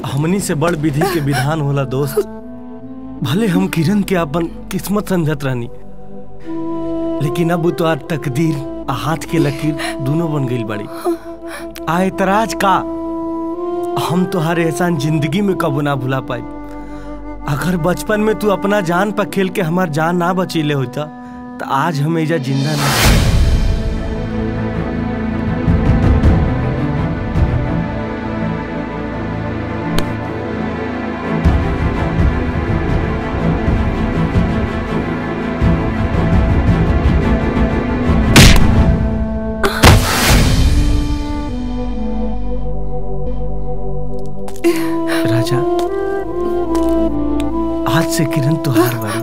हमनी से बड़ विधि के विधान होला दोस्त भले हम किरण के अपन किस्मत समझत रहनी लेकिन अब तो आज तकदीर आ हाथ के लकीर दोनों बन गई बड़ी आ एतराज का हम तुम्हारे एहसान जिंदगी में कबो ना भुला पाई अगर बचपन में तू अपना जान पर खेल के हमार जान ना बचीले होता तो आज हम एजा जिंदा ना राजा आज से किरण तुहार बारी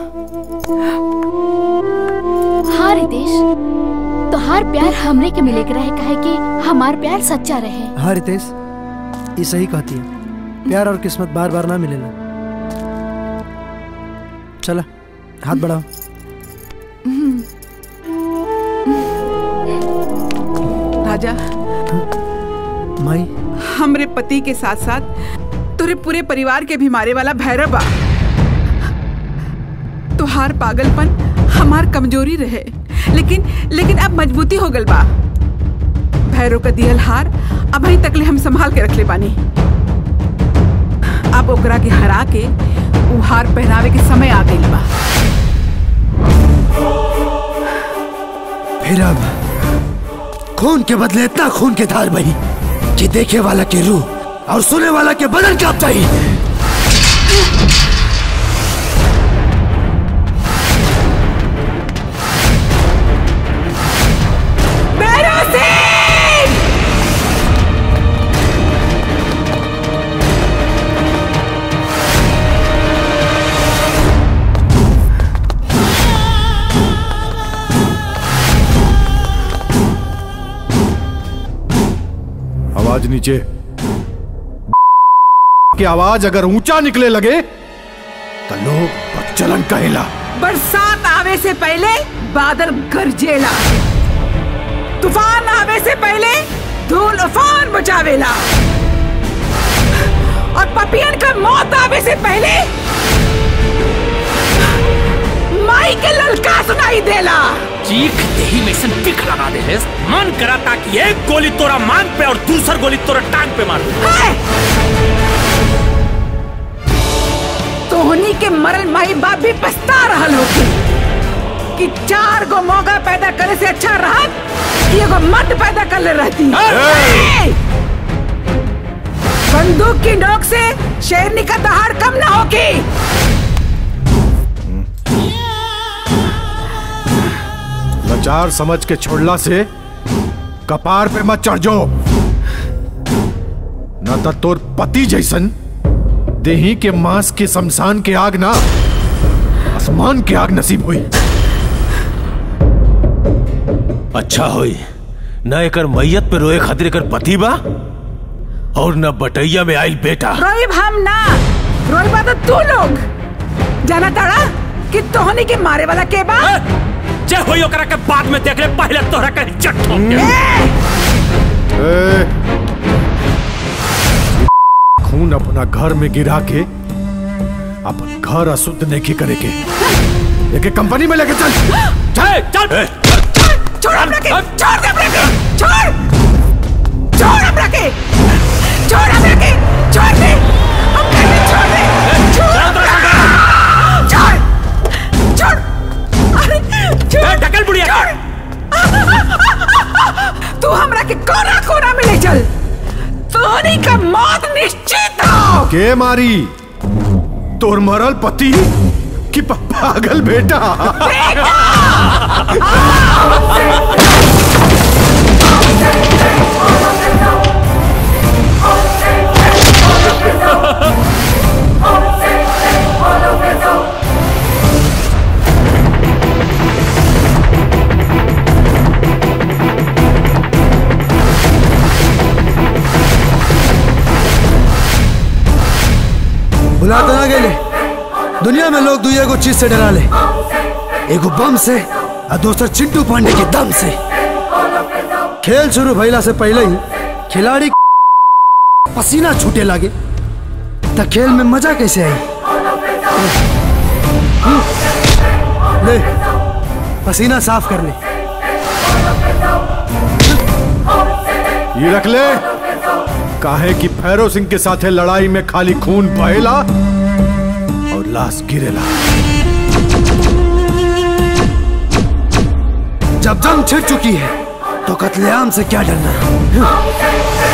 हाँ रितेश तोहार प्यार हमरे के मिले के रहे काहे कि हमार प्यार सच्चा रहे हाँ रितेश ये सही कहती है प्यार और किस्मत बार बार ना मिलेला चला हाथ बढ़ाओ राजा माई हमरे पति के साथ साथ तुरे पूरे परिवार के भी मारे वाला भैरव बा तुहार पागलपन हमार कमजोरी रहे लेकिन लेकिन अब मजबूती हो गल बा भैरव का दियल हार अब अभी तकले हम संभाल के रखले बानी अब ओकरा के हरा के उ हार पहनावे के समय आ गइल बा फिर अब खून के बदले इतना खून के धार बही कि देखे वाला के रूह और सुने वाला के बदन कांप जाई भैरव सिंह आवाज नीचे की आवाज अगर ऊंचा निकले लगे तो लोग प्रचलन कहेला बरसात आवे से पहले बादल गरजेला तूफान आवे से पहले धूल उफान बचावेला और पपियन का मौत आवे से पहले माई के ललका सुनाई देला चीख देही में सन टिक लगा दे है मन करा ताकि एक गोली तोरा मांग पे और दूसर गोली तोरा टांग पे मार दूं। तोहनी के मरल माई बाप भी पछता रहल होगी कि चार गो मौका पैदा करे से अच्छा रहत कि एगो मर्द पैदा कर ले रहती ए! बंदूक की नोक से शेरनी का दहाड़ कम ना होगी लाचार समझ के छोड़ला से कपार पे मत चढ़ जाओ न तो तोर पति जैसन देही के मांस के शमशान के आग ना आसमान के आग नसीब हुई अच्छा होई न एकर मैयत पे रोए खातिर एकर पति बा और न बटैया में आइल बेटा रोइब हम ना रोइब तो तू लोग जाना ताड़ा कि तोहनी के मारे वाला के बा जे होई ओकरा के बाद में देख ले पहले तोहरा के इज्जत ठोक के ए, खून अपना घर में गिरा के अपन घर अशुद्ध नहीं करे के एक कंपनी में लेके चल चल चल छोड़ हमरा के छोड़ दे हमरा के छोड़ छोड़ हमरा के छोड़ हमरा के छोड़ दे हम कहते छोड़ दे छोड़ छोड़ छोड़ अरे छोड़ ढकल बुढ़िया छोड़ तू हमरा के कोना कोना में ले चल तोहनी का मौत निश्चित हो के मारी तोर मरल पति कि प- पागल बेटा बुलाते ना गेले दुनिया में लोग दुई एगो चीज से डरा ले एगो बम से और दूसरा चिंटू पांडे के दम से खेल शुरू भइला से पहले ही खिलाड़ी पसीना छूटे लगे तो खेल में मजा कैसे आई ले पसीना साफ कर ले ये रख ले काहे कि भैरव सिंह के साथे लड़ाई में खाली खून बहेला और लाश गिरेला जब जंग छिड़ चुकी है तो कत्लेआम से क्या डरना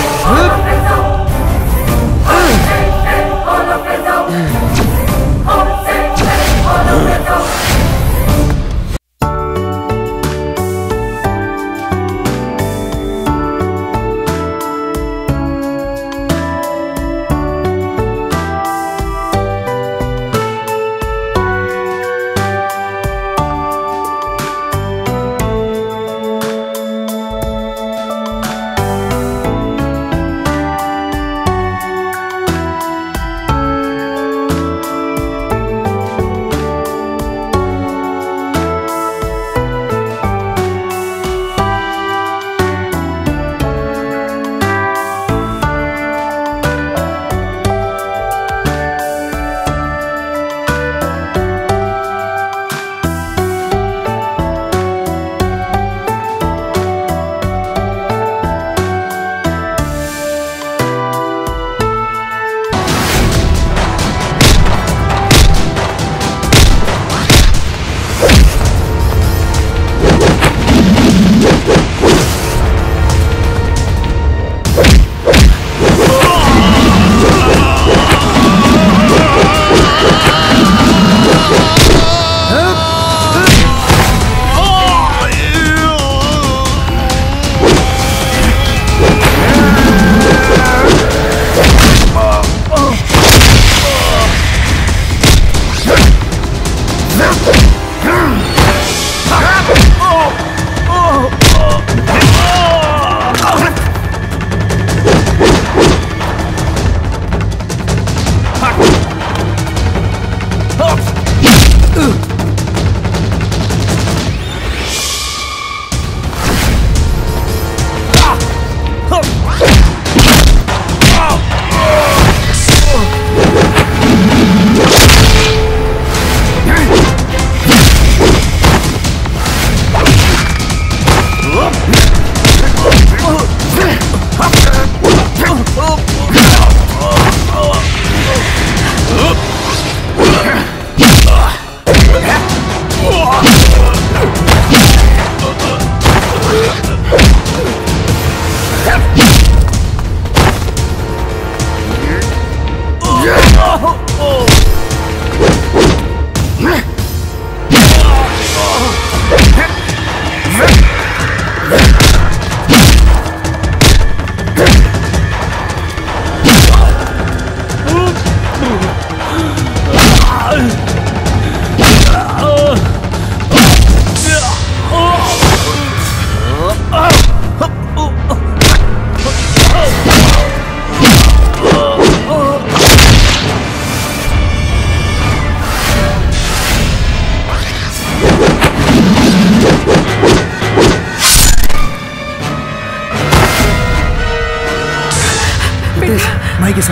माई के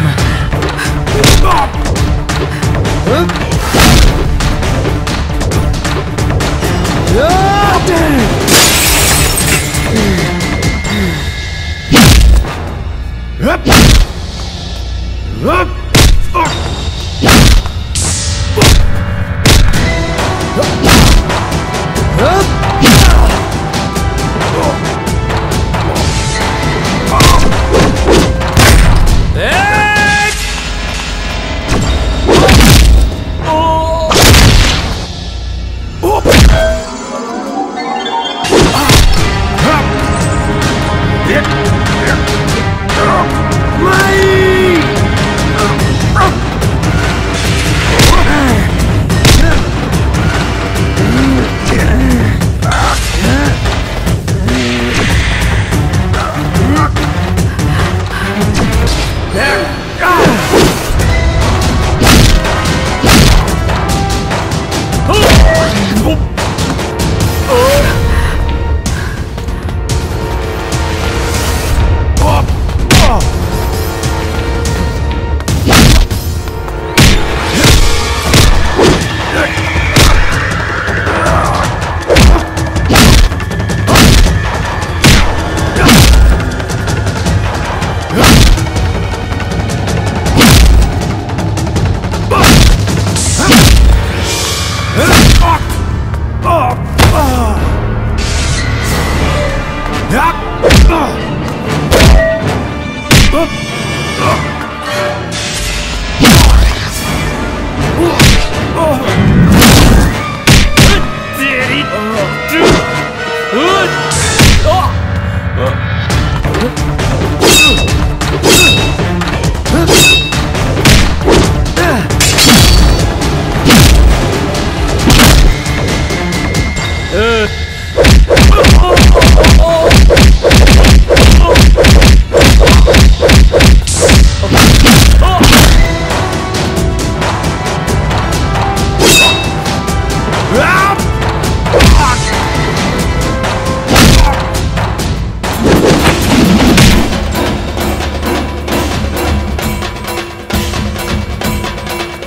समान Yeah.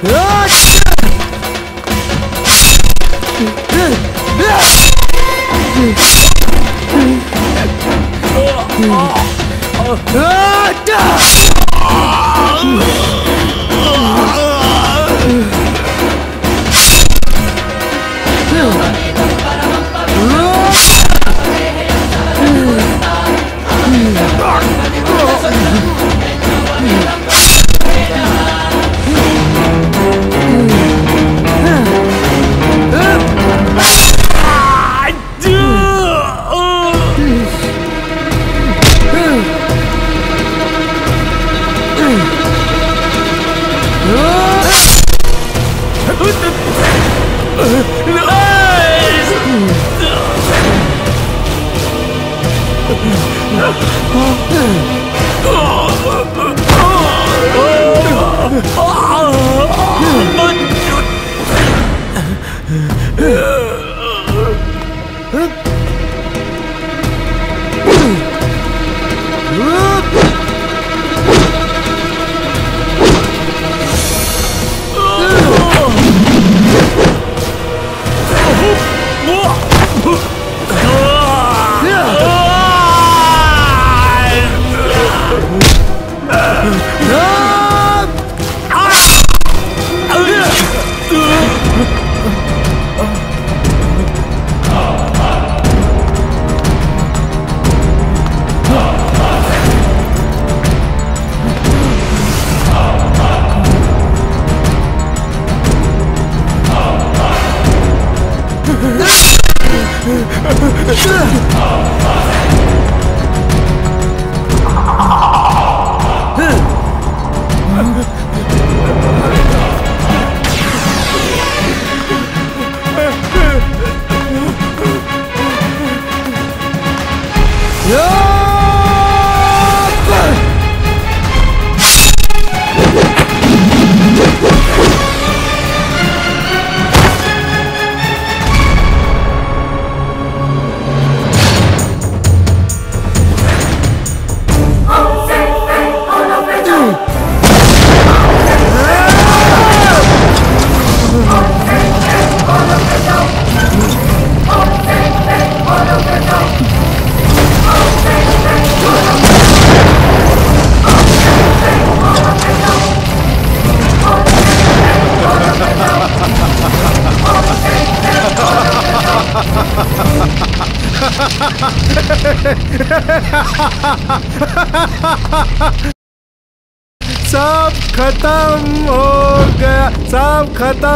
सब खत्म हो गया सब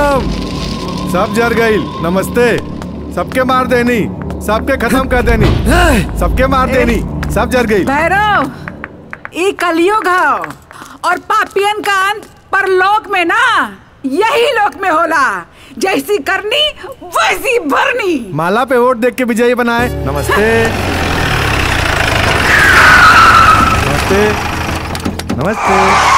खत्म सब जर गई नमस्ते सबके मार देनी सबके खत्म कर देनी सबके मार देनी सब जर गई भैरव ई कलियुग है और पापियन का अंत परलोक में ना यही लोक में होला जैसी करनी वैसी भरनी माला पे वोट देख के विजयी बनाए नमस्ते नमस्ते नमस्ते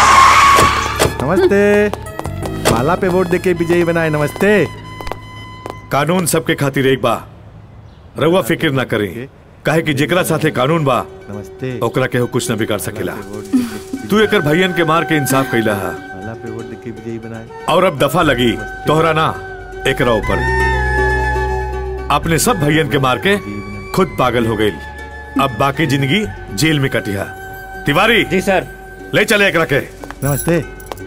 नमस्ते माला पे वोट देके विजयी बनाए नमस्ते कानून सबके खातिर एक बा रउआ फिक्र ना करें काहे कि जेकरा साथे कानून बा नमस्ते ओकरा केहू कुछ न बिगाड़ सकेला तू एकर भैयन के मार के इंसाफ कैला है माला पे वोट देके विजयी बनाए और अब दफा लगी तोहरा ना एकरा ऊपर अपने सब भैयन के मार के खुद पागल हो गई अब बाकी जिंदगी जेल में कटिया तिवारी जी सर ले चले एकरा के नमस्ते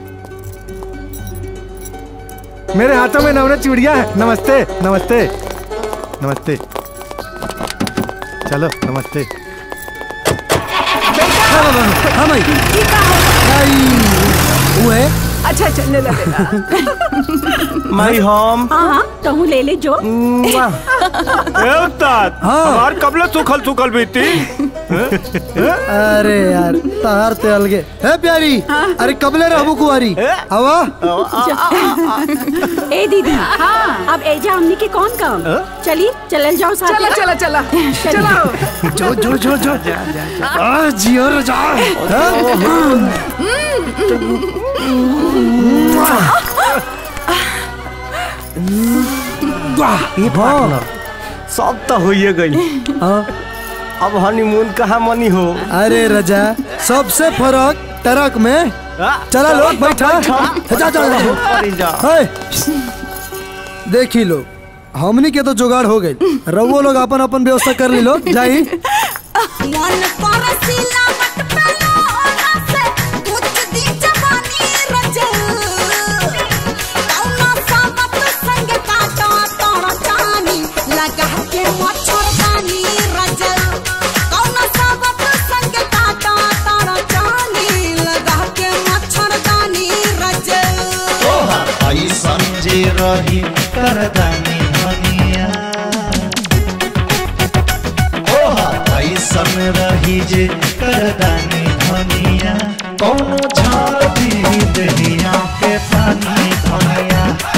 मेरे हाथों में नवरत चूड़िया है नमस्ते नमस्ते नमस्ते चलो नमस्ते हाँ भाई वो है अच्छा अच्छा ले ला ले ला माई होम हाँ हाँ कहूँ ले ले जो हमार कबले सुखल सुखल बीती अरे यार तार ते अलगे है प्यारी अरे कबले रहबू कुआरी हवा ए दीदी हाँ अब एजा हमनी के कौन काम चली चलल जाओ साथ चला चला चला चलो जो जो जो जो आ जियो रे जा ये पार्टनर सब तो होइए गई अब हनीमून कहाँ मनी हो अरे रजा सबसे फर्क ट्रक में चला लोग बैठा जा जा है देखी लो हमनी के तो जुगाड़ हो गई रवो लोग अपन अपन व्यवस्था कर ली लो जाई मन परसिला मत पेलो ओना से कुछ दी जवानी रजल कौना सामत संग काटा तोड़ा चानी लगा के मच्छरदानी रजल कौना सामत संग काटा तोड़ा चानी लगा के मच्छरदानी रजल आई समझे रही करदानी धनिया ओहा ऐसन रही जे करदानी धनिया कोनो झाड़ दी दहिया के पानी धनिया